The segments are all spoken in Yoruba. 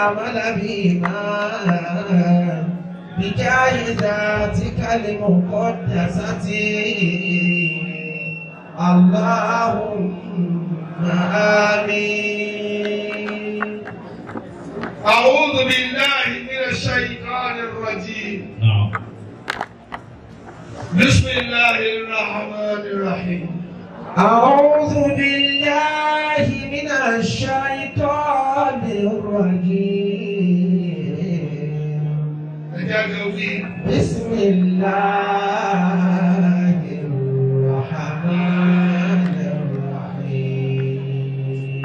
عمل بما بجاه ذاتك المقدسة اللهم آمين أعوذ بالله من الشيطان الرجيم نعم بسم الله الرحمن الرحيم أعوذ بالله من الشيطان الرجيم تجاوبي بسم الله الرحمن الرحيم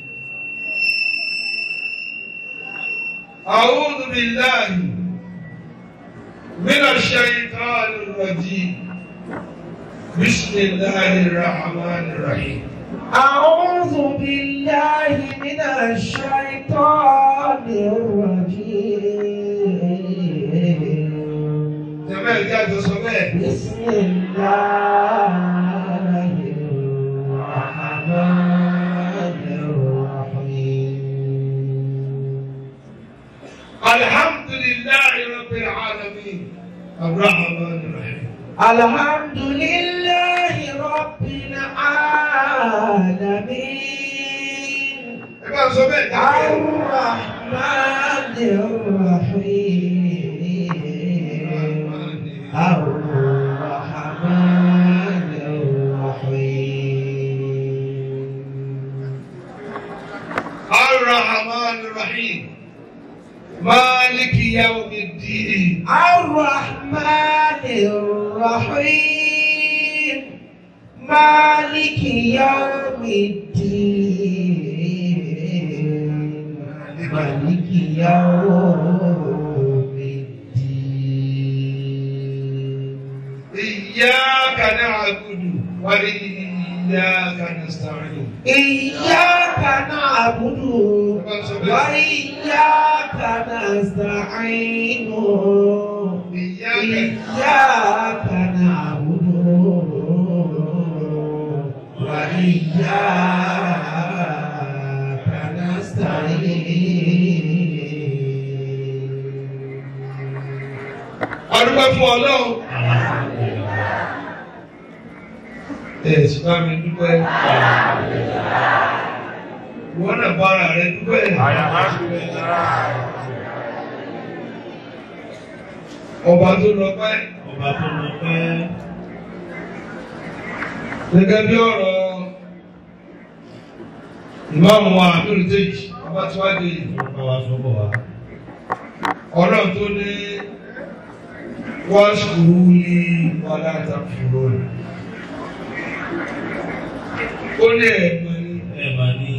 أعوذ بالله من الشيطان الرجيم بسم الله الرحمن الرحيم أعوذ بالله من الشيطان الرجيم جمال جاد صباح بسم الله الرحمن الرحيم الحمد لله رب العالمين الرحمن الرحيم الحمد لله رب العالمين إبقى صباح الرحمن الرحيم الرحمن الرحيم الرحمن الرحيم مالك يوم الدين الرحمن الرحيم مالك يوم الدين مالك يوم الدين إياك نعبد وإياك نستعين إياك نعبد وإياك نستعين إياك نعبد وإياك نستعين Adúgbò fún Ọlọ́run. Ẹ sì bá mi dúpẹ́. Ìwọ náà bá ara rẹ dúpẹ́. Ọba tó lọ pẹ́. Ọba tó lọ pẹ́. Gẹ́gẹ́ bí ọ̀rọ̀ ìmáàmù wa àbúrò tèjì, ọba tí wá dé yìí. Ọba wa sọ́bọ̀ wa. Ọlọ́run tó ní wọ́n ṣùgbọ́n ní wàlá àtàkùrọ̀ rẹ̀. Ó ní ẹ̀gbọ́n ní Ẹ máa ní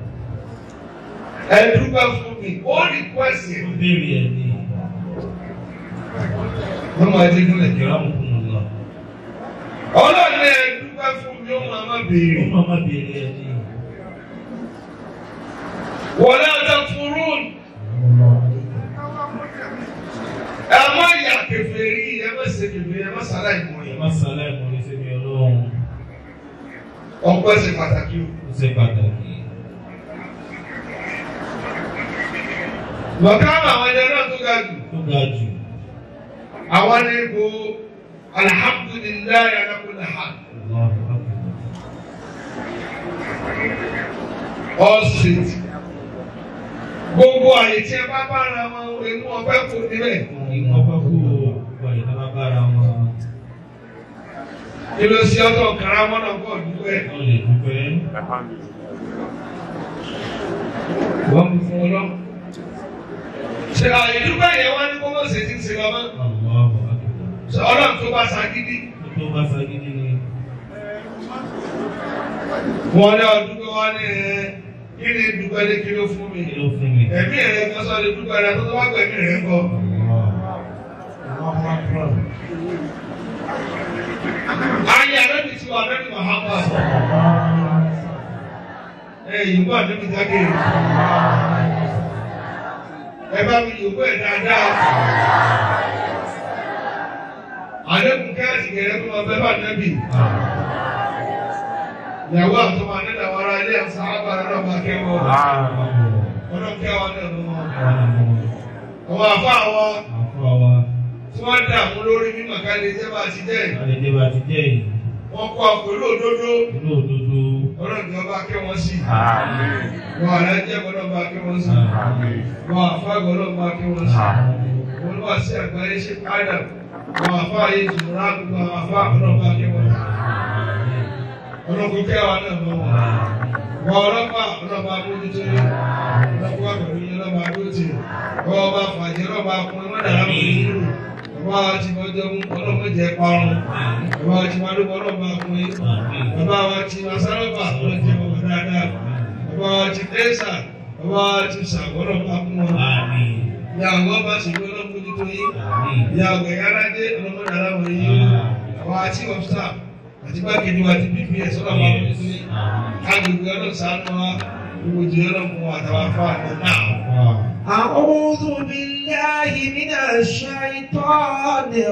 ẹ̀dúgbà fún mi, ó rí kwẹ́sì. ó béèrè ẹ̀ ní Wọ́n máa dé nílẹ̀ kí ìkẹ́rọ̀ wọ́n. àmukùnù lọ. Ọlọ́run ní ẹ̀dúgbà fún mi, ó máa má Ó béèrè. máa má béèrè ẹ̀ ní. Wàlá àtàkùrọ̀ ẹ má yà kèfèrí, ẹ má ṣe kèfèrí, ẹ má sàlá ìmọ̀ Ẹ yẹn. má sálẹ̀ mọ́ ní sẹ́mi ọlọ́run. Ọpẹ́ ṣe pàtàkì o. Ó ṣe pàtàkì. Bọ̀ká àwọn ẹni náà tó ga jù. Ó ga jù. Àwọn ní ipò alhamdulillahi ala kulli hal. Allahu Akbar. All street. Gbogbo àyè tí ẹ bá bára wọn inú ọpẹ́ kò níbẹ̀. Ìwọ̀n bá kú gbogbo àyè tó bá bára wọn. Kí ló ṣe ọ́tọ̀ karamọ́nà pọ̀ dúpẹ́? Wọ́n lè dúpẹ́. Wọ́n mú fún ọlọ́. Ṣé àyè dúpẹ́ yẹn wá ní kó mọ̀ sí ti ń ṣe lọ́mọ́? Allahu Akbar. Ṣé ọlọ́run tó bá ṣagídí? Ó tó bá sagídí ni. Wọ́n ní ọdún pé wọ́n ní ẹ kí ni dúpẹ́ ní kí ló fún mi? Kí ló fún mi? Ẹ̀mí rẹ̀ kan sọ lè dúpẹ́ rẹ̀ tó tó wá gbẹ̀mí rẹ̀ ń bọ̀. Ayé àrẹ́bí tí wà lẹ́nu Mahama. Ẹ yìnbọn àdébí jáde. Ẹ bá mi yòókù ẹ̀ dáadáa. Àdébùn kẹ́rẹ́sì kẹrẹ́ tó máa bẹ́ bá nẹ́bì. Ìyàwó àtọmọ àdéhùn àwọn ará ilé àti sábà náà máa kẹ́wọ́. Ọlọ́run kẹ́wọ́ náà ló wọn. Àwọn àmọ́ àwọn àfa àwọn àfọ́ wa. tí wọ́n dààmú lórí mímọ̀ ká lè jẹ́ bá ti jẹ́ Àlejò bá ti jẹ́ yìí. wọ́n kọ́ pẹ̀lú òdodo Inú òdodo. ọlọ́run ni wọ́n bá kẹ́ wọn sí Àmín. wọn alájẹ́ gbọ́dọ̀ bá kẹ́ wọn sí Àmín. wọn àfa gbọ́dọ̀ bá kẹ́ wọn sí wọn lọ́wọ́ sí àgbáyé ṣe padà wọn àfa yìí jùmọ̀lá gbogbo àwọn àfa gbọ́dọ̀ bá kẹ́ wọn sí ọlọ́kùn kẹ́ wa náà mọ́ wọn wọn ọlọ́pàá ọlọ́pàá mójútó yìí ọlọ́pàá pẹ̀lú yìí ọlọ́pàá dóòtì wọn ọba fàjẹ́ ọlọ́pàá kún wọn dàrá mọ́ yìí bàbá ti mọ́jọ́ mú ọlọ́pàá jẹ́ parun bàbá ti máa dúpọ̀ ọlọ́pàá kún yìí bàbá wa ti masaraba ọlọ́jẹ́ ọmọ dáadáa bàbá wa ti tẹ́sà bàbá wa ti sàgbọ́dọ̀ bá kún wọn Àmín. ní àwọn ọba sì gbé ọlọ́mọdútó yìí Àmín. ní àwọn ẹ̀yà arájé ọlọ́mọdé aláwọ̀ yìí àwọn àti ọ̀fíà àti bákejì wa ti bps ọlọ́mọ ọmọdútó yìí agbègbè ọlọ́sàánú wa gbogbo jẹ́ ọlọ́mọ àtàwọn afá àtàwọn náà. أعوذ بالله من الشيطان àti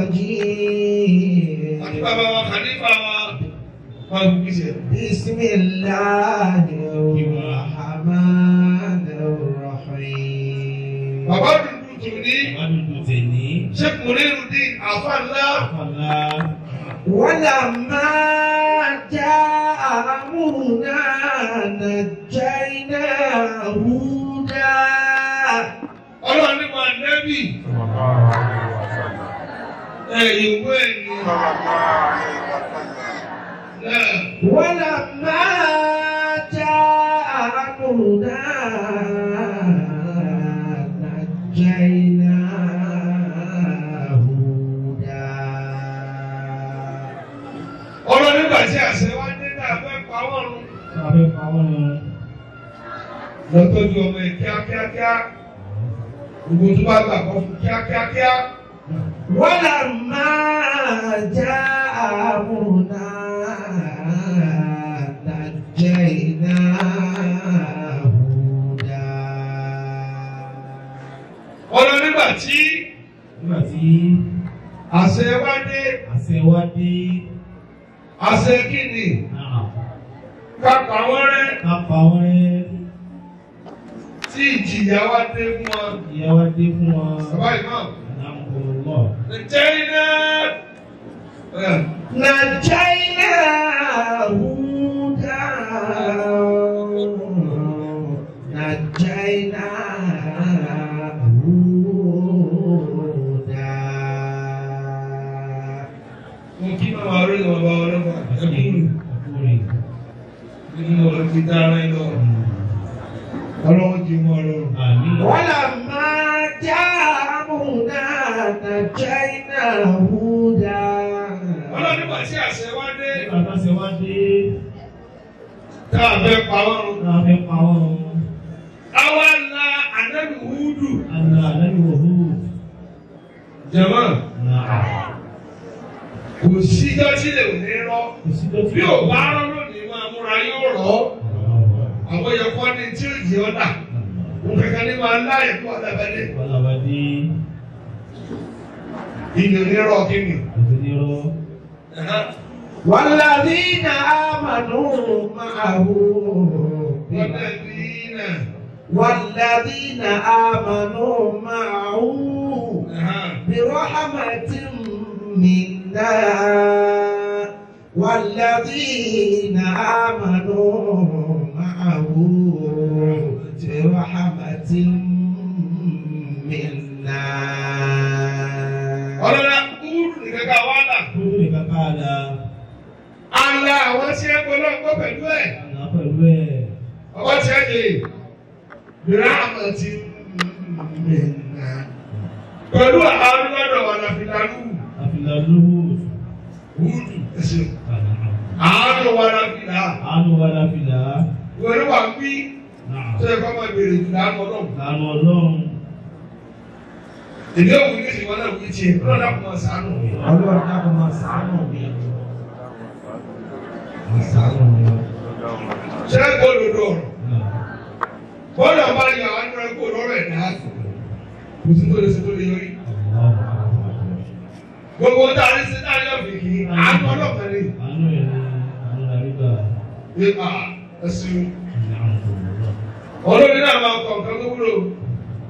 الرجيم bàbá wa kàlífà wa wọn kú kí sẹ. بسم الله الرحمن الرحيم bàbá dùdú tù ní Bàbá dúdú tèní. sheikh munirudin afa ńlá Àfàlà. ولما جاء أمرنا نجينا هودا ọlọ́run nípa nẹ́bì ẹ̀yìn ìwé ẹ̀yìn náà. ولما جاء أمرنا نجينا هودا ọlọ́run nígbà tí àṣẹ wá dé náà fẹ́ pa wọ́n run. Sábẹ́ pa wọ́n lọ. lọ́tọ́jú ọmọ ẹ̀ kíákíákíá gbogbo tó bá gbà kọ́ fún kíákíákíá. ولما جاء أمرنا نجينا هودا ọlọ́run nígbà tí Nígbà tí àṣẹ wá dé àṣẹ wá dé. àṣẹ kí ni Náà. ká pa wọ́n rẹ́ Ká pa wọ́n rẹ́. tí ìjìyà wá dé fún wọn. Ìyá wá dé fún wọn. bàbá ìmọ̀ Alhamdulillah. ǹjẹ́ iná. نجينا هودا نجينا هودا mo kí màmá orí ni bàbá ọlọ́pàá ẹ̀kúrú Àkúrè. nínú ọ̀rọ̀ fi dára ẹ̀ lọ. ọlọ́run jí mọ́ ọlọ́run. Àmín. ولما جاء أمرنا نجينا هودا ọlọ́run nígbà tí àṣẹ wá dé Nígbà tó ṣe wá dé. tá a fẹ́ pa wọ́n run. Náà fẹ́ pa wọ́n run. àwa la ànábì Húdù. Àná àlẹ́bí wò hù. jẹ̀mọ́ Náà. kò síjọ́ tí lè ní rọ́. Kò sí tó bí ò bá rán lónìí máa múra yóò rọ́. àwọn yẹ̀kọ́ ni tí ó jẹ́ ọ́dà. mo kankan ní máa láyé kó ọ̀dàbẹ̀lẹ̀. Bọ́lábàdé. ìyẹn ní rọ́ kí ni. Òtúnirọ́. والذين آمنوا معه والذين والذين آمنوا معه برحمة منا والذين آمنوا معه برحمة منا ọlọ́lá kúrú nìkan ká wá là. Kúrò ní kàkà àdá. ala àwọn tí ẹ gbọ́dọ̀ gbọ́ pẹ̀lú ẹ̀. Àná pẹ̀lú ẹ̀. ọwọ́ tí ẹ lè bẹ̀rẹ̀ àmọ̀ tí mẹ́ta. pẹ̀lú àwọn lọ́dọ̀ wà láfìlánú Àfìlà lóhùn. wúdù ẹ̀sìn. àánú wà láfìlà. Àánú wa láfìlà. wẹ́rẹ́ wà wí Náà. tó yẹ kó máa bèrè ìlà ọlọ́run. Àánú ọlọ́run. èdè òwú ní ìwọ náà wí tiẹ̀ ọlọ́dà kò máa sànù. ọlọ́run dákun máa ṣàánú mi. máa ṣàánú mi. ṣé gbọ́dọ̀ ọ̀rọ̀ Náà. bọ́ọ̀lù ọba yà wá nínú ẹgbẹ́ òlọ́rọ̀ ẹ̀dá kò sí tó lè ṣe tó lè yọrí. gbogbo tá a ní sí náà yọ̀ fìkì àánú ọlọ́pàá ni. Àánú ẹ̀ ní àánú àrígbà. nípa ẹ̀sìn Alhamdulillah. olórí náà máa kọ̀ nǹkan tó wúlò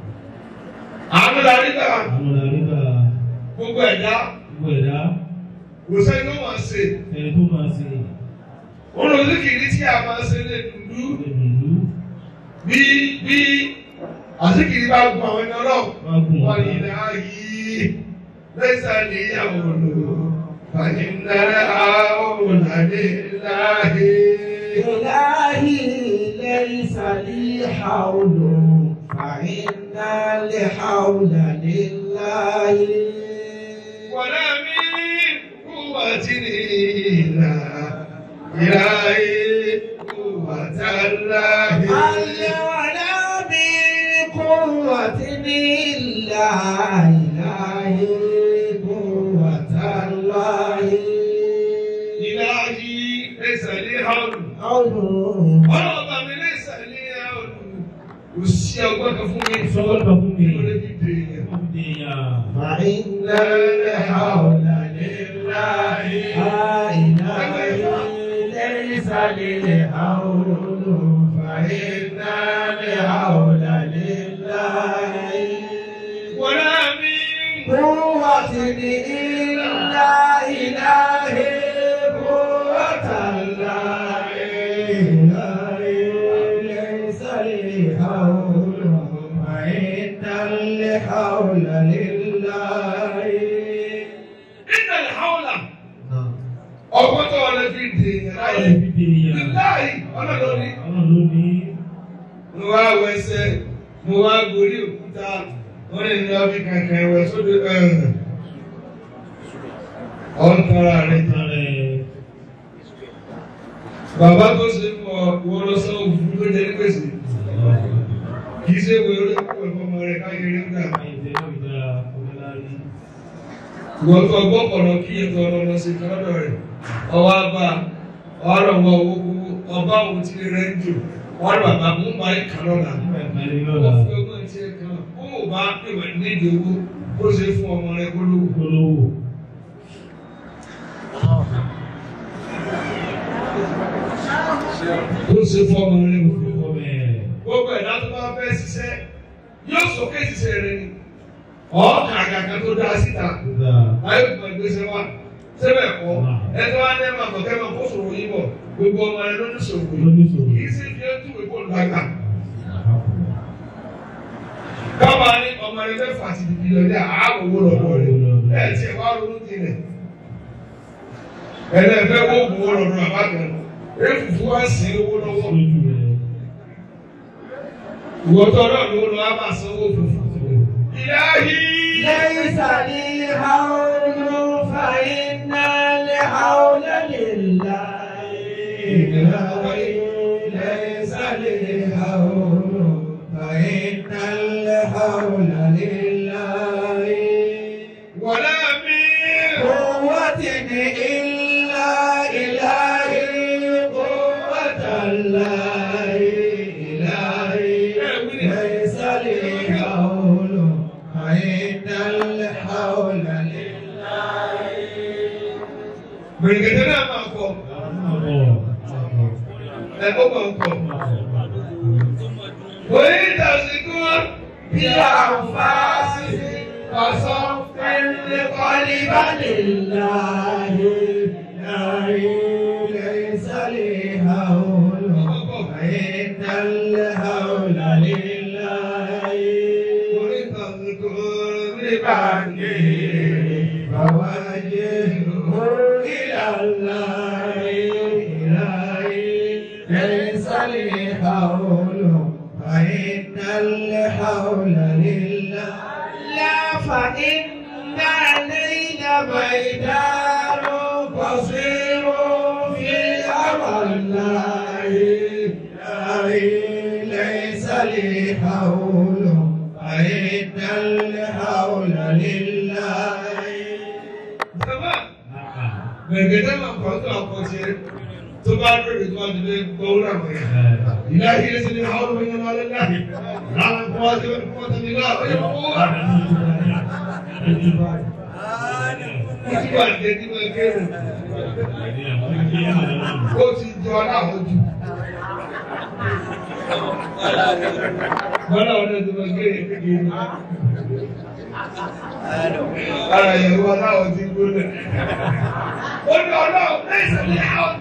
la rí gbà Àánú la rí gbà. gbogbo ẹ̀dá Gbogbo ẹ̀dá kò sẹ́ni tó máa ṣe ẹni tó máa ṣe olùdíkìrí tí a máa ṣe lè dùdú ìlú bí bí àsìkiri bá gun àwọn ẹni ọlọ́run wá gùn wọ́n wá. ní ilẹ̀ ayé lẹ́sà níyàwó lò fàyè ńlẹ̀ àwọn òlàdé láàyè. إلهي ليس لي حول فإن الحول لله ولا من قوة إلا إلهي قوة الله هل ولا من قوة إلا إلهي قوة الله إلهي ليس لي حول حول ọlọ́run bá mi lẹ́sà ní ọdún kò sí ọgbọ́n kan fún mi Sọ́wọ́n bá fún mi. kí ló lè fi dè yẹn. Ó fi dè yàn. فإن الحول لله ليس للحول فإن الحول لله ولا من قوة إلا إله قوة الله ليس للحول فإن الحول لله إن الحول ọgbọ́n tó wà lè fi dè yẹn Ó láyé. fi dè yàn. láyé ọlọ́run ní. Ọlọ́run ló ní. mo wá wẹsẹ̀ mo wá gorí òkúta wọ́n lè ní ọbí kankan ẹ̀wẹ̀ sódò ọ̀n tara rẹ̀ Ìtàn rẹ̀. bàbá tó ṣe mọ wọ́n lọ sọ òfurufú tó jẹ́ ní gbèsè kì í ṣe wo eré púpọ̀ ìfọmọ rẹ̀ káyé eré gbà. Ayé tẹ̀lé ìdá onílárí. ìwọ́n tó ọgbọ́n pọ̀nà kí ètò ọlọ́mọ ṣe kan lọ́dọ̀ rẹ̀ ọwọ́ abá ọ̀rọ̀ wọ owó kúkú ọba òun ti rẹ̀ ń jò wọ́n rí bàbá mú parí kan lọ́la Nígbà ìpàdé ó lọ́la. fi ọgbọ́n ti ẹ̀ kan ó ò bá pè wẹ̀ nídìí owó ó ṣe fún ọmọ rẹ̀ kó lówó. Olówó. ó ṣe fún ọmọ rẹ̀ kó lówó. Ọmọ ẹ̀. gbogbo ẹ̀dá tó bá fẹ́ ṣiṣẹ́ yóò sókè ṣiṣẹ́ rẹ̀ ni ọ̀ọ́kà àgàgà tó dá síta Ìgbà. láyé kò gbé ṣe wá sẹ́bẹ̀ kọ́ ẹ̀tọ́ wa ní ẹ̀ máa kọ̀kẹ́ máa kó sòrò yín bọ̀ gbogbo ọmọ rẹ̀ ló ní sòrò yìí Lóní sòrò. kì í sì fi ẹ́ túwèé kó lágbà. káwa ní ọmọ rẹ̀ mẹ́fà ti di bílíọ̀nù àáwò owó lọ́dọ̀ rẹ̀ ẹ̀ tiẹ̀ wá ronú tilẹ̀ ẹ̀ẹ́dẹ́gbẹ́ wo owó lọ́dọ̀ àbákan èfùfù wá sí owó lọ́wọ́ Lójú rẹ̀. ìwọ́tọ̀ náà ló lọ́ á máa sanwó fùfù. ìyáhí. ليس لي حول فإن الحول لله ليس لي حول فإن الحول لله ولا من قوة إلا إلهي قوة الله إلهي ليس لي حول فإن الحول لله gbẹ̀rẹ̀gẹ̀dẹ̀ náà máa kọ ẹ̀kọ́ máa ń kọ. Orí ìdásíkú bí àǹfààní ọ̀sán fẹ́lẹ́ kọ́lí bá lè la. ليس لي حول فإن الحول لله Orí ìdásíkú bí بعني فوجهه إلى الله إلهي ليس لي حول فإن الحول لله لا فإن الليل بيدار قصير في أمر الله إلهي ليس لي حول فإن الحول لله Bàbá gbẹ̀rẹ̀gẹ̀dẹ̀ máa kọ́ tó àkọsí tó bá lórí tó bá ti lé gbọ́wó náà mọ̀ yẹn. إلهي ليس لي حول من على الله لا قوة إلا قوة الله Ìgbà tẹ̀lé máa kéré. Ó ti jọ aláwọ̀ jù. Bọ́lá ọ̀nà tó lọ gbé ní kékeré. Ara ìyàwó aláwọ̀ ti gbóná. Ó ní ọlọ́run lẹ́sẹ̀ ní àwọn.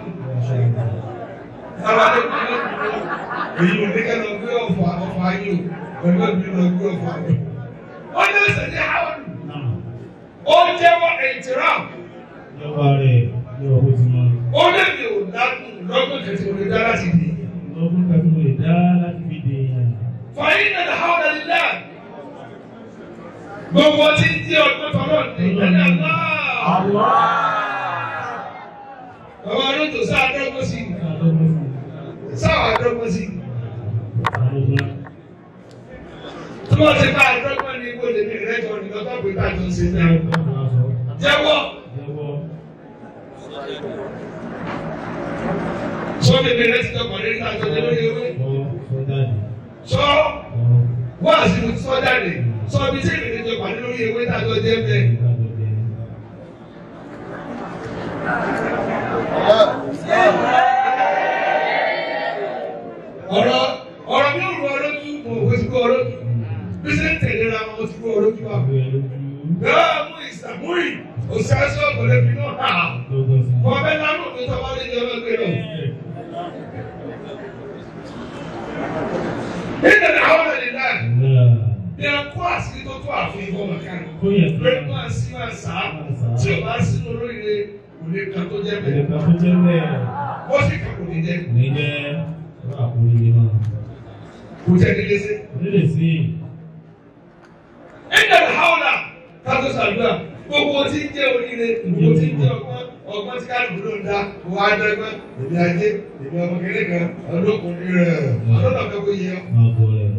Àwọn àdéhùn náà èyí ò ní kẹ́lọ́ gbé ọ̀fà ọ̀fà ayé o. Pẹ̀lú ẹ̀mí lọ gbé ọ̀fà ayé. Ó ní lẹ́sẹ̀ ní àwọn. Náà. Ó jẹ́wọ́ ìtìrá. Ìjọba rẹ̀ ní ọkọ̀ ti mọ. Ó lè mi ò dákun lọ́gbọ̀n kẹsì ò lè dá láti dì. Lọ́gbọ́n kan tí mo lè dá láti fi dè èèyàn. Fàyín náà àwọn ọ̀dà nílá. Gbogbo tí ń di ọgbọ́n tọ́lọ́ ní ìgbẹ́ni àná. Bàbá Arúntò sáà dọ́gbọ́n sí. Lọ́gbọ́n sí. Sáà dọ́gbọ́n sí. Lọ́gbọ́n. Tí wọ́n ti bá dọ́gbọ́n ní ibò lèmi rẹ́jọ ní lọ́tọ́ pé ká tó ń ṣe náà. Jẹ́wọ́. Jẹ́wọ́. Sọ bèbè rẹ ti dọ̀kọ̀ lórí ká tó dé lórí ewé. Sọ sọ jáde. Sọ Sọ wọ́n àti mo ti sọ jáde. Sọ bí tí èmi ti dọ̀kọ̀ lórí ewé tá a tó jẹ́ bẹ́ẹ̀. ìgbàgbọ́ jẹ. ọ̀rọ̀ ọ̀rọ̀ mi ò rú ọlójú mo ò ti kó ọlójú bí ṣe ń tẹ̀lé ra wọn mo ti kó ọlójú wa. Ìgbé lójú. Yóò mú ìsàmúrì òṣìṣẹ́ ọ̀gbọ̀lẹ̀ fi náà hà. Lọ́gbọ́n sí. Wọ́n fẹ́ lánàá òfin tó bá lè jẹ́ ọlọ́gbẹ́ lọ. Nígbà tí àwọn ọ̀rẹ́ náà Náà. ní ẹ̀kọ́ àṣírí tó tó àfihàn ọmọ kan. Ó yẹ kí Lórí máa sí máa sá tí ò bá sínú olóríire kò lè kan tó jẹ́ bẹ́ẹ̀. ẹ̀ka tó jẹ́ bẹ́ẹ̀. Ó sì kà kò ní jẹ́. Ní jẹ́ àkórí náà. Kò jẹ́ ní léṣe. Onílé sí Nígbà tí àwọn ọ̀rẹ́ kátó sàdúrà gbogbo tí ń jẹ́ oríire gbogbo tí ń jẹ́ ọgbọ́n ọgbọ́n tí kálukú ló ń dá wọ́n á dẹ́gbẹ́ èmi ajé èmi ọmọ kékeré kan ọlọ́kùnrin rẹ̀ ọlọ́dọ̀ fẹ́ kó yẹ ọ́. máa bọ̀ rẹ̀.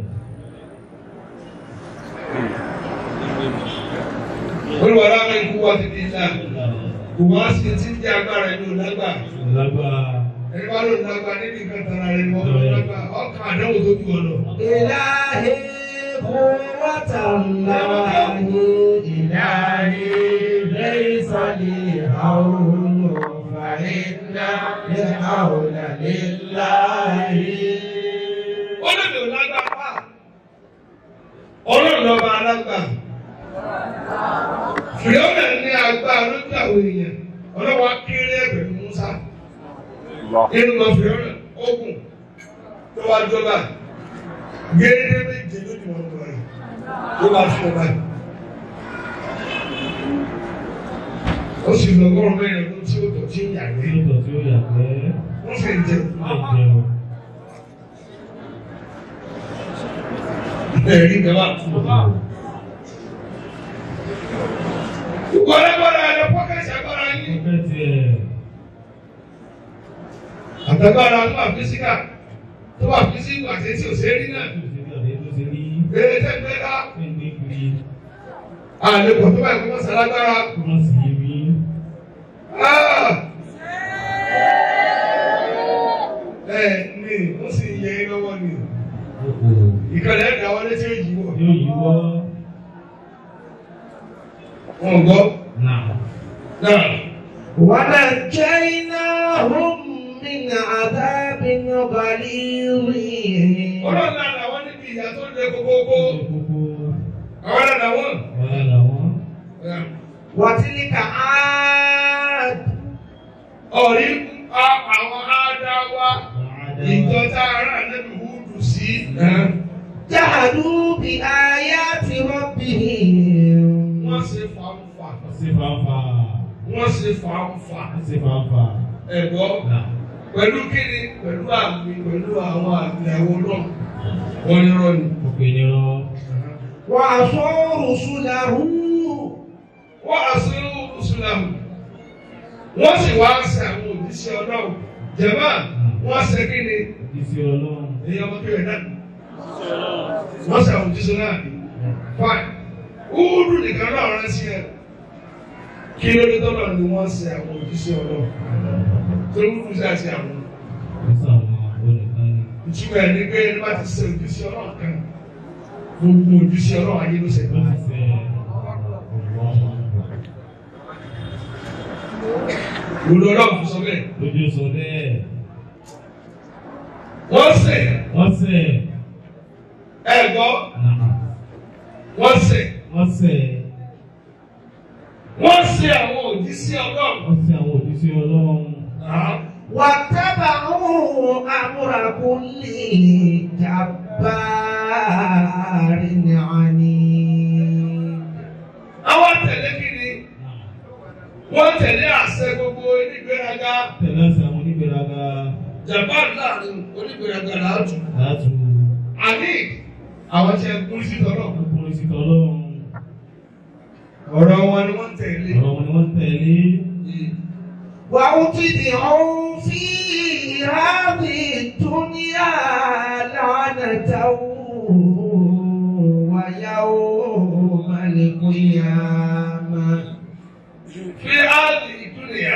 olùwàrà àwọn ikú wa ti di ńlá kò wá sí ti ń jẹ́ agbára ẹni ò lágbà Lágbára. ẹni wá ló lágbà níbi nǹkan tara rẹ̀ ni wọ́n ló lágbà ọkàn àdánwò tó ju ọ lọ. إلهي قوة الله إلهي ليس لي حول فإن الحول لله olóògbé ò lágbà pa ọlọ́run lọ́ba alágbà fìyọ́nà ní agbára lójú àwọn èèyàn ọlọ́wọ́ kéré ẹ̀bẹ̀rún Musa nínú lọ fìyọ́nà ogun tó wá jọba gédé méje lójú wọn lọ rẹ̀ tó bá fún ọba yìí. ó sì lọ ọgọ́rùn mẹ́rin ọdún tí ó tọ̀ tí ó yàgbé Lóòótọ́ tí ó yàgbẹ́. wọ́n sì ń jẹun. Ó lè jẹun. ẹ̀rí gaba. Gbogbo alágbára ẹ̀rọ pọ́kẹ́tì agbára yín. Ọpẹ́ tiẹ̀. Àtàgbára tó wà físíkà tó wà físíkà àti tí ò ṣe é rí náà. Tó ṣe bí àdé tó ṣe rí. Eré tẹ́ gbé ká. Ṣé ń gbé kiri? Àlepọ̀ tó bá ìkúmọ̀ sálágbára. Kó má sì yé mi. Ẹ ní ó sì yẹ ẹ lọ́wọ́ ni. Oko. Ìkànnì ẹ̀dá wọlé tí ó yí wọ̀. Yóò yíwọ́. Wọ́n gbọ́. Náà. Náà. ونجيناهم من عذاب غليظ Ọlọ́run náà làwọn níbi ìyá tó lé kókókó. Ó ṣe kókó. Àwọn náà làwọn. Wàhálà làwọn. وتلك عاد Ọ̀rí àwọn ádáwá. Ìjọ tá a rà lẹ́nu Húdù sí. جحدوا بآيات ربهم Wọ́n ṣe fàǹfà. Wọ́n ṣe fàáfà. Wọ́n ṣe fàǹfà. Wọ́n ṣe fàáfà. Ẹ̀gbọ́. Náà. Pẹ̀lú kíni? Pẹ̀lú àmì pẹ̀lú àwọn àmì àwọn náà. Wọ́n ní rọ́ọ̀nì. Òkè ni rán. وعصوا رسله Wọ́n àṣẹ Mùsùlùmí. Wọ́n sì wá ṣe àwọn òjíṣẹ́ Ọlọ́run. Jẹ̀má, wọ́n ṣe kíni? Ìṣe Ọlọ́run. Èyí ọmọ kí rẹ̀ náà. Wọ́n ṣe àwọn òjíṣẹ́ náà. Fine. Údù nìkan náà rántí ẹ. Kí ló dé tọ́lọ̀ ni wọ́n ṣe àwọn òjíṣẹ́ Ọlọ́run? Torí Údù ṣe àti àwọn. Ó sàwọn olùkọ́ ni. Ìtumọ̀ ẹ̀ ní pé ẹni bá ti ṣe òjíṣẹ́ Ọlọ́run kan. Gbogbo òjíṣẹ́ Ọlọ́run ayé ló ṣe Ó pẹ́. ti ṣe ọ̀pọ̀ Olú Ọlọ́run sọ bẹ́ẹ̀. lójú sọ bẹ́ẹ̀. Wọ́n ṣe Wọ́n ṣe ṣẹ̀. ẹ gbọ́ Nàá. wọ́n ṣẹ̀ Wọ́n ṣẹ̀. wọ́n ṣẹ̀ àwọn òjíṣẹ́ ọlọ́run. Wọ́n ṣẹ̀ àwọn òjíṣẹ́ Ọlọ́run. واتبعوا أمر كل جبار عنيد àwọn tẹ̀lé kiri Nàá. wọ́n tẹ̀lé àṣẹ gbogbo onígbéraga Tẹ̀lé àṣẹ àwọn onígbèraga. japan láàrin onígbéraga làátù Láàtú. àní àwọn tí ẹ kún sí tọ́lọ̀ Ọkùnrin sí tọ́lọ́run. ọ̀rọ̀ wọn ni wọ́n tẹ̀lé. Ọ̀rọ̀ wọn ni wọ́n tẹ̀lé. وأتبعوا في هذه الدنيا لعنة ويوم القيامة fi áàlì ìdúnìyà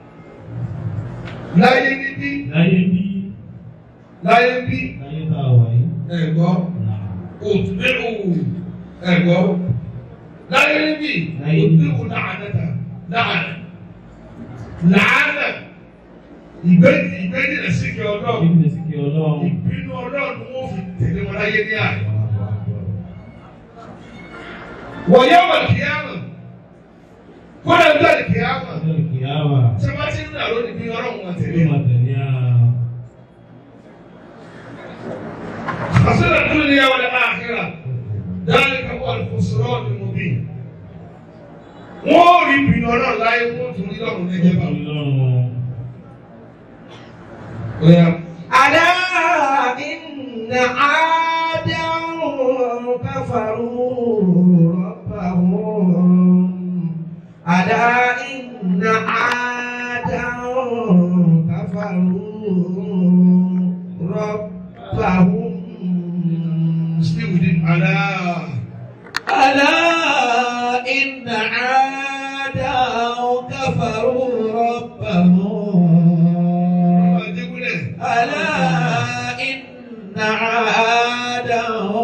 láyé níbí Láyé bí. láyé bí Láyé tá a wà yìí. ẹ̀gbọ́ Nàá. òtúbẹ̀wò ẹ̀gbọ́ láyé níbí Láyé níbí. òtúbẹ̀wò làánàtà làánà làánà ìgbẹ́jì ìgbẹ́jì rẹ̀ sí kí ọlọ́run Kí ni sì kí Ọlọ́run? ìbínú ọlọ́run wọ́n fi tẹ̀lé wọn láyé ní àná. wọ̀nyẹ́ wọ̀ kíámà kódà ń bẹ̀rẹ̀ kíámà Ọjọ́ ìkìyàwó. tí wọ́n ti ń dà lónìí bí ọlọ́run wọn tẹ̀lé Yóò máa tẹ̀lé a. خسر الدنيا والآخرة ذلك هو الخسران المبين wọ́n rí ìbínú ọlọ́run láyé wọ́n tún rí lọ́run lẹ́jẹ̀ bá Ọkùnrin lọ́rùn. wọn. ألا إن عادا كفروا ربهم ألا إن عادا كفروا ربهم still within Allah. ألا إن عادا كفروا ربهم Adékúnlẹ̀. ألا إن عادا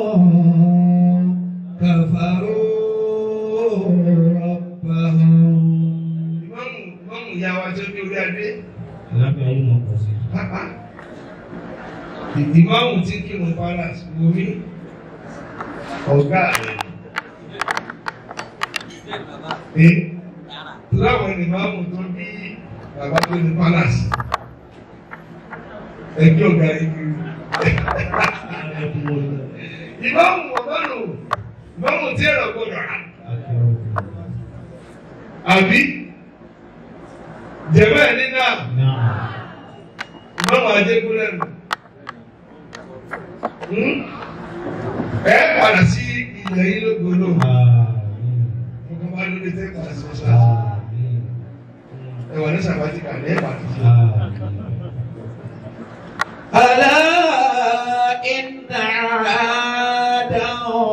كفروا ربهم Ìmáàmù ìmáàmù ìyá wa jẹ́ bí orí adé. Àlàáfíà yóò máa pọ̀ sí. Pápá. Ìmáàmù tí kírun palace wo mí. Ọ̀gá rẹ̀. Ẹ láwọn ìmáàmù tó bí bàbá tó ní palace. Ẹjọ́ ọ̀gá yìí kiri. Ẹkún wọlé. Ìmáàmù ọ̀gá lò. Ìmáàmù tí ẹ̀rọ gbọdọ̀ rà. Akẹ́rọ̀. Àbí? Jẹ̀mọ́ ẹ̀ ní náà. Náà. Ìmáàmù Adékúnlẹ̀ nù. Hmm? Ẹ padà sí ilẹ̀ yìí lógbòlò. Àmín. Ọkọ̀ bá lóde tẹ́ padà sí mọ́ṣáláṣí. Àmín. Ẹ wà ní sàbátíkà ní ẹ̀ padà sí. Àmín. ألا إن عادا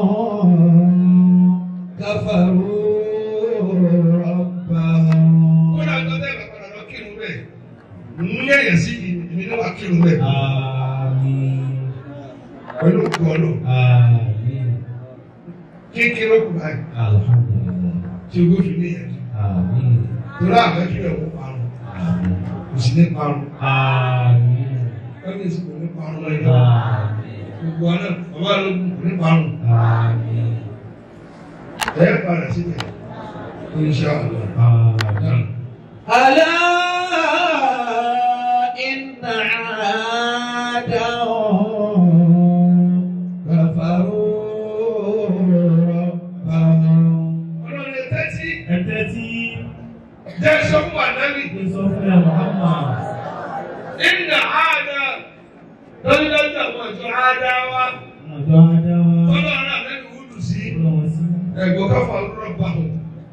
كفروا ربهم Kódà tó tẹ́ bàbá padà lọ kírun bẹ́ẹ̀. Ń yẹ̀yẹ̀ sí ìmí náà wà kírun bẹ́ẹ̀. Àmín. Pẹ̀lú òkú ọlọ́. Àmín. Kékeré kù báyìí. Alhamdulillah. Tí o gbófin ní ìyẹn. Àmín. Torí àgbẹ̀ kí ẹ̀ wọ́n parun. Àmín. Kò sí ní parun. Àmín. Ẹni tí kò ní parun lọ́yìn náà. Àmín. Gbogbo àná bàbá lógún kò ní parun. Àmín. Ẹ padà síbẹ̀. Insha Allah. Àmín. ألا إن عادا كفروا ربهم Ọlọ́run lè tẹ́tí. Ẹ tẹ́tí. Jẹ́ sọ́kùn ànábì. Ṣé sọ fún ẹ Muhammad? Inna àádá. Lọ́jọ́jọ́ àwọn ìjọ àádá wa. Àjọ Adáwá. Ọlọ́run ànábì wúlù sí. Ọlọ́run sí. Ẹ̀gbọ́n káfà rọ́bà wọn.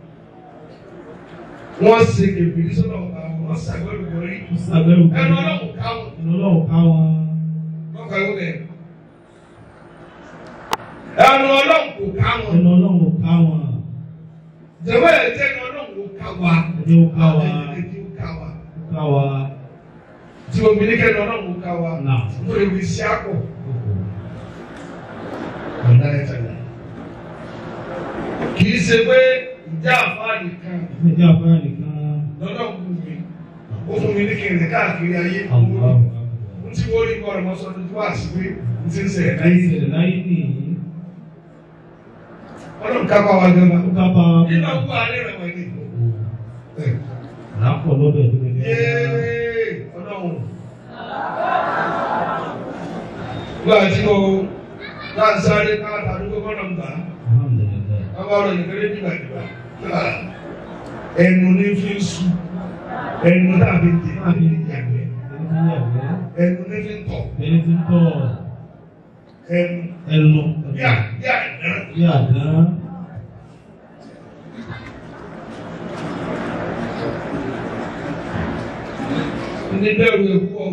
Wọ́n ṣe kèbìrì sọ́dọ̀ ọ̀gá wọn. Wọ́n ṣàgbẹ́rù borí. Ó ṣàbẹ̀wò kan. Ẹnu ọlọ́run káwọn. Ẹnu ọlọ́run ká wọn. Wọ́n kọ́ ẹ̀wọ̀n bẹ̀. Ẹnu ọlọ́run kò káwọn. Ẹnu ọlọ́run ò ká wọn. Jẹ̀wọ́ ẹ̀ jẹ́ ẹnu ọlọ́run kò ká wa. Ẹni ó ká wa. Ẹni ó ká wa. Ó ká wa. Tí omi ní kẹ́ni ọlọ́run kò ká wa. Náà. Mo lè wí sí àpò. Kókò. Ọ̀dà ẹ̀ tẹ̀lé. Kì í ṣe pé ìjà àfáà nìkan Ìfẹ́ jẹ́ afárá nìkan. lọ́dọ̀ kù mí. Ó fún mi ní kí n rìn káàkiri ayé. Àwọn Mo ti wọ́n rí bọ́ọ̀lù mọ́ sọ́dún tó wà sí pé ti ń sẹ̀ láyé láyé. ìṣẹ̀lẹ̀ láyé nìyí. ọlọ́run kápá wa gan ma. Ó kápá nínú ọkọ alẹ́ rẹ̀ wọ̀nyí. lápọ̀ lọ́dọ̀ tó lè yéé ọlọ́run. Gba tí o náà ń sáré káàtà àdúgbò kọ́nà ń gbà. Alhamdulillah. Bàbá rẹ̀ nìkan nígbà nígbà. Ẹnu ní fi ń su. Ẹnu tàbí tè Àbí ní ìyàgbẹ́. ẹni tí ń yàgbẹ́, Ẹnu ní fi ń tọ̀. ẹni tí ń tọ̀ Ẹnu ẹnu yà yà ẹ̀dá. bí àdán. Ní bẹ́ẹ̀rù ẹ̀kú ọ̀.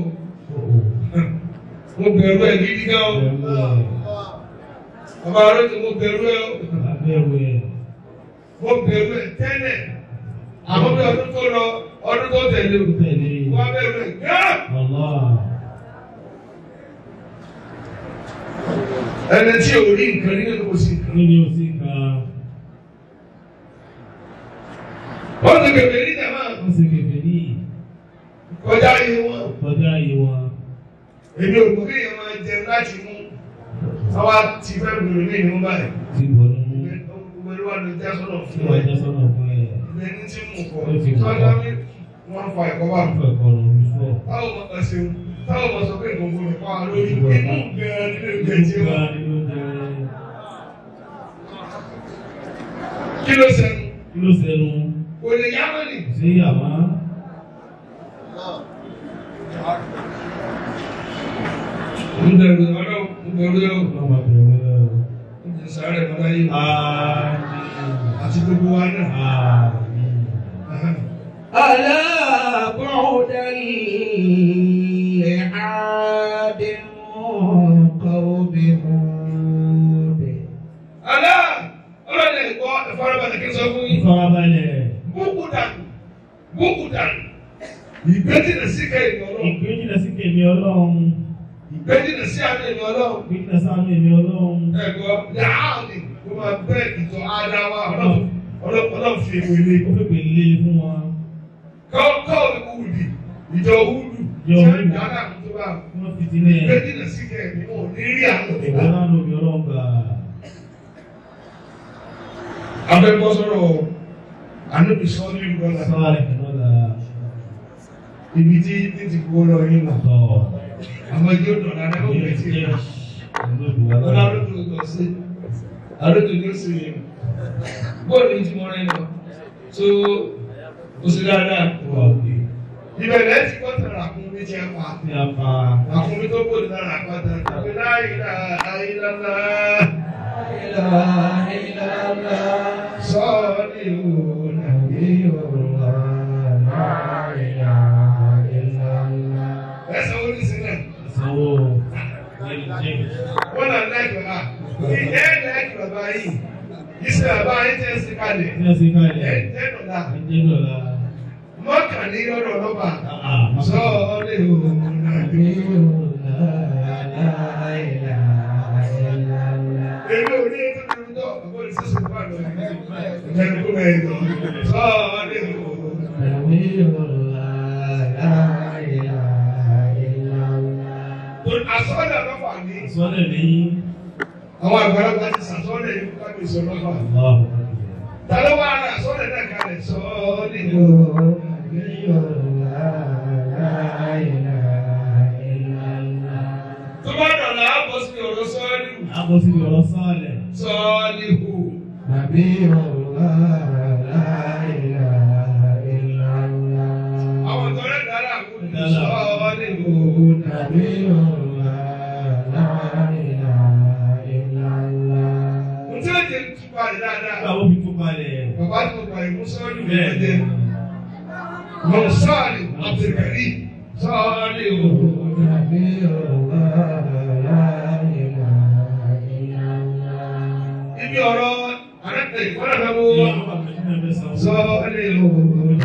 Mo bẹ̀rù ẹ̀ gidi gan o. Ẹ̀rù ẹ̀, Bàbá rẹ̀ ti mo bẹ̀rù ẹ̀ o. abẹ́rù ẹ̀, Mo bẹ̀rù ẹ̀ tẹ́lẹ̀. Àmọ́ bí ọdún tó lọ, ọdún tó tẹ̀lé o. ó tẹ̀lé Wọ́n bẹ̀rù ẹ̀ gán. Allah. Ẹni tí ò rí nǹkan nínú kò sí nǹkan. Níbi ó sì ka, Wọ́n ti bẹ̀rẹ̀ ní jàmá ó sì kẹfẹ́ ní kọjá iye wọn. kọjá yìí wọn. Èmi ò gbọ́ kéèyàn máa jẹun láti mú. Àwa ti fẹ́ gbèrò ní ìlú báyìí. Ti bọ̀ nínú Gbogbo ẹlú wa ló já sọ́nà tí fún wọ́n ẹ. jẹ́ sọ́nà fún ẹ̀. Ẹni tí mú kọ. Ó ti mú kọ. Tọ́jà mi wọ́n fa ẹ̀kọ́ wà. Fún ẹ̀kọ́ lọ rí fún ọ̀. Táwọn ọmọ kan ṣeun. Táwọn ọmọ sọ pé gbogbo rẹ̀ pa lórí. Inú gan-an nínú ìgbẹ́ tí Ìgbà wọ́n. nínú jẹ́ Kí ló ṣẹnu? kí ló sẹ́nu Kò lè yá mọ́nì. sí yàrá. Ń bẹ̀rù ọlọ́run. Ń bẹ̀rù ẹ̀ o. Ọlọ́mọ bẹ̀rẹ̀ rẹ̀ o. Ń jẹ sáré mọ́lá yìí. Àmín. Àti gbogbo wa náà. Àmín. ألا بعدا لعاد قوم هود Alá! Ọlọ́dẹ ìkọ́ ìfarabalẹ̀ kí n sọ fún yín. Ìfarabalẹ̀. Búkú dànù. Búkú dànù. Ìgbẹ́jìnà sí kẹ́yìn ọlọ́run. Ìgbéjìnà sí kèmí ọlọ́run. Ìgbẹ́jìnà sí àmì ẹ̀mí ọlọ́run. Ìgbéjìnà sáánú èmi ọlọ́run. Ẹ̀gbọ́ yàáàdì ló máa bẹ́ ìtọ́ Ádáwà ọlọ́run ọlọ́run fi èwe lé. Ó fẹ́ pè lé fún wa. Kọ́ọ̀kọ́ ìwúdì ìjọ Húdù tí Ìjọ wọ́n ń Húdù. dáná tó bá Wọ́n fi ti lẹ̀. ìgbẹ́jìnà sí kẹ́yìn wọn ò ní rí àwọn Ìwọ ìgbà. náà lóbi ọlọ́run gbà. Abẹ́gbọ́ sọ̀rọ̀ ànábì sọ ní ìlú ọ̀la. Sọ́ọ̀rẹ̀ kìnnọ́lá. Ibi tí tí ti kó lọ yín wà. Tọ́. Àwọn ìjọ dọ̀là náà ó Ìyẹn bẹ̀rẹ̀ ti sí jẹ́ ìlú. olódùwà Ọlá lọ́wọ́. àròjù lọ sí. Àròjù ló sì yẹn. Bóòlù ti mọ rẹ̀ lọ. So, o sì dáadáa. Wà òkè. Ìbẹ̀rẹ̀ ti kọ́ tẹ̀lé àkúnmí tí a pa. Tí a pa Àkúnmí tó bòlù lára àpáta. Ìpè láìlà àìlàlá. إله إلا الله Sọ́ọ̀lì òun àbí الله لا إله إلا الله ẹsẹ̀ wo ní sílẹ̀. ìsanwó jẹ́ Wọ́n náà láìpẹ́ wa. Ìjẹ́ láìpẹ́ bàbá yìí. Ìṣe bàbá yìí tẹ́ sí kalẹ̀. Tí a ṣe Ẹ̀ kalẹ̀. jẹ́ dọ̀la. Ẹjẹ́ dọ̀la. Mọ́kànlí lọ́dọ̀ ọlọ́pàá. Àà, Sọ́ọ̀lì òun àbí. Èmi ò ní ètò ìrúdọ̀ ọ̀pọ̀ ìṣẹ́sọ̀ fún àlọ́ ìjẹun kó bẹ̀rẹ̀ lọ. Sọ́ọ̀lì òun. Àsọ́ọ̀lì ọlọ́pàá ní. Sọ́lẹ̀ ní Àwọn àgbàlagbà ti sàsọ́ọ̀lì yìí fún kábíyèsí ọlọ́pàá. Allahu Akbar. Ta ló wá ara àsọ́ọ̀lì náà kalẹ̀? Sọ́ọ̀lì òun. Tó bá dọ̀la, á bọ́ sí ọ̀rọ̀ sọ́ọ̀lì. A bọ́ síbi ọ̀rọ̀ sọ́ọ̀lẹ̀. Sọ́ọ̀lì òun. Àwọn tọ́lẹ̀ dára àkókò sọ́ọ̀lì òun. Ntí ó jẹ́ túbọ̀ rẹ̀ dáadáa. Nígbà wo fi tún balẹ̀? Bàbá tó gba ìmú sọ́ọ̀lì Bẹ́ẹ̀ òun ni. jẹ́. Mọ̀ sọ́ọ̀lì Abdulkari sọ́ọ̀lì òun. Ibi ọ̀rọ̀ arẹ́pẹ̀ ìkọ́lẹ̀ fẹ́ mú Ìyá bàbá mi náà fẹ́ sanwó. sọ́ọ̀lì òun.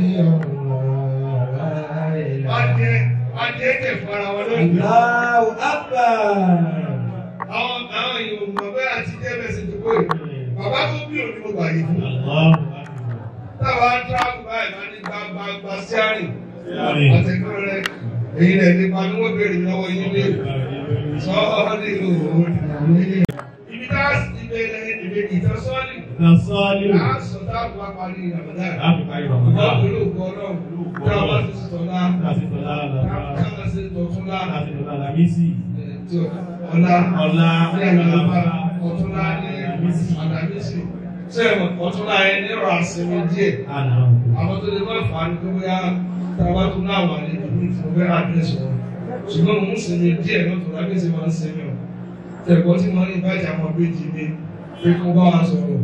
Adé Adé kẹ̀ fara wọn lónìí. Allahu Akbar. Àwọn àwọn èèyàn mọ̀ bẹ́ẹ̀ àti jẹ́ bẹ́sẹ̀ tó kó yìí. Bàbá tó bí òní mo gbà yìí fún. Allahu Akbar. Táwa ń tíráàbù báyìí máa ní gbàgbàgbà sí àrìn. Àrìn. Àtẹ̀kọ́ rẹ̀ èyí rẹ̀ nípa ni wọ́n béèrè lọ́wọ́ yín lé. sọ́ọ́lì òòrùn. Ibi tá a sì bẹ̀rẹ̀ ìbẹ̀ ìtàn sọ́ọ́lì. Nasọ́lì. A sọ táàbù wa parí Ramadan. Láti parí Ìwọ́n Ramadan. pẹ̀lú ògbọ́ náà. Tí a bá ti sọ̀tọ̀ lá. Láti tọ́lá àlàbá. Ká má ṣe tọ̀tún lá. Láti tọ́lá àlàmísì. Tí ọ̀la. Ọ̀la. Ní àlàbà ọ̀túnlá ní àlàmísì. Ṣé ọ̀túnlá yẹn ní ọ̀rọ̀ àṣẹwé díẹ̀? Àná. àwọn tó lè máa fà á ní pé bóyá táwa tó náà wà ní ìlú ìfowópẹ́ àdírẹ́sì wọn ṣùgbọ́n mò ń sinmi díẹ̀ náà tó lábẹ́ sí máa ń sinmi o tẹ̀kọ́ tí wọ́n ní ìbájà àwọn méjì mi pé kó bá wa sọ̀rọ̀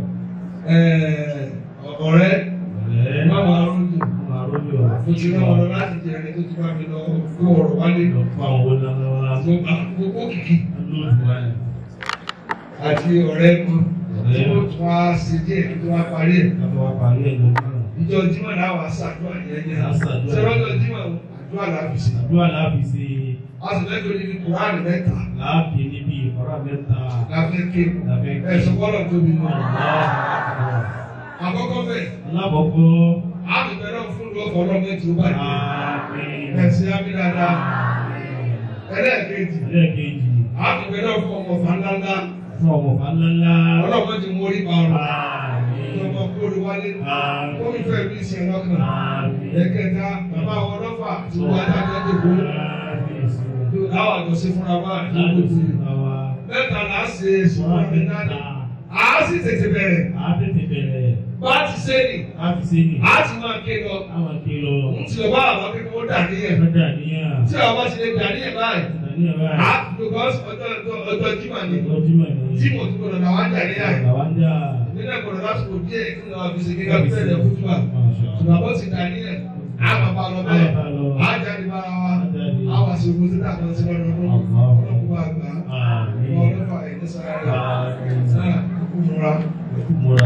ọ̀rẹ́ Ọ̀rẹ́. má wàá rúdù Máa rójú ọ̀rọ̀. mo ti rán ọ̀rọ̀ láti jẹ ẹni tó ti bá mi lọ kó ọ̀rọ̀ wálé Lọ fún àwọn owó ńlá ńlá. gbogbo kìkì Lóòtù wáyé. àti ọ̀rẹ́ kan tí Ọ̀rẹ́. ó tún wá ṣe díẹ̀ kí tó wá parí ẹ̀ Ká tó wá parí ẹ̀ lọ náà. ìjọ jímọ̀ náà wà ṣàdúrà yẹn yẹn Á ṣàdúrà. ṣẹlọ́jọ́ jímọ̀ àdúrà làbí sí Àdúrà láàbì sí a sì fẹ́ torí ní kùránì mẹ́ta láàbì níbi ìkọ́ra mẹ́ta. la fẹ́ ké Láfẹ́ ké. ẹ̀sùn bọ́lọ̀ tóbi mọ́ Ọ̀la. àkọ́kọ́ bẹ́ẹ̀ Alákọ̀ọ́kọ́. a ti bẹ̀rẹ̀ fún lọ́kọ̀ ọlọ́mọ tí ó bá dé Àmín. ẹ̀sìn abídáda ẹlẹ́ẹ̀kejì Ẹlẹ́ẹ̀kejì. a ti bẹ̀rẹ̀ fún ọmọ fàńdáńdá Fún ọmọ ńláńlá. ọlọ́mọ ti mórí pa ọ̀rọ̀ Àmín. ọmọ kóòrè wálé Àmín. kó mi fẹ́ bí ìsìn ọlọ́kàn Àmín. ẹ̀kẹta bàbá àwọn ọlọ́fà tí wọ́n á dájọ́ dìbò láwọn àjọṣe fúnra wa ìdókòó ti mẹ́ta là á ṣe sùnmọ́ mi náà a sì tètè bẹ̀rẹ̀ bá a ti ṣe ni a ti máa ké lọ òun ti lọ bá àwọn akẹ́kọ̀ọ́ ó dà níyẹn tí àwọn bá ti lè dà níyẹn báyìí a because ọjọ́ ọjọ́ ọjọ́ jimá ni tí mo ti gbọdọ̀ làwọn dà níyẹn nílẹ̀ gbọdọ̀ lásìkò díẹ̀ kí ni wọ́n fi ṣe kíkà fún ẹ̀rẹ̀ fún wa ṣùgbọ́n bó ti dà níyẹn a máa bá lọ bẹ́ẹ̀ a jáde bá wa a wà sí ogun títà kan sí lọ́dún ọlọ́kùnrin bá gbà á wọ́n lọ́fà ẹ̀ ní sára rẹ̀ sára kúkú múra múra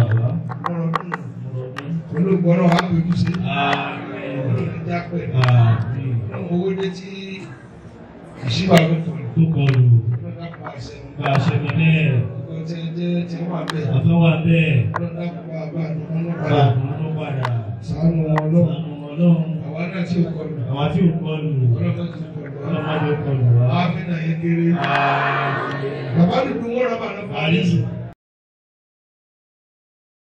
kúnnù olùgbọ́rọ̀ wa pẹ̀lú sí olùdíjà pẹ̀ ọmọ owó dé tí ìṣíwà ló tọ̀ Tó kọlù, lọ́dà pa àṣẹ bá a ṣe mẹ́lẹ̀, wọn tí wọ́n jẹ́ tí wọ́n wà bẹ́ẹ̀ àtọ́wà bẹ́ẹ̀, lọ́dà pa àbá àdúgbò náà bá padà a kún ló padà. sànù wọn lọ́wọ́ Sànù ọlọ́run, àwa náà tí ò kọlù àwa tí ò kọlù, ọlọ́dà tí ò kọlù wa ọlọ́mọdé kọlù wá. àmì náà yẹ kéré Àmín. bàbá dúdú wọn rà bàbá Àrísì. fàáyé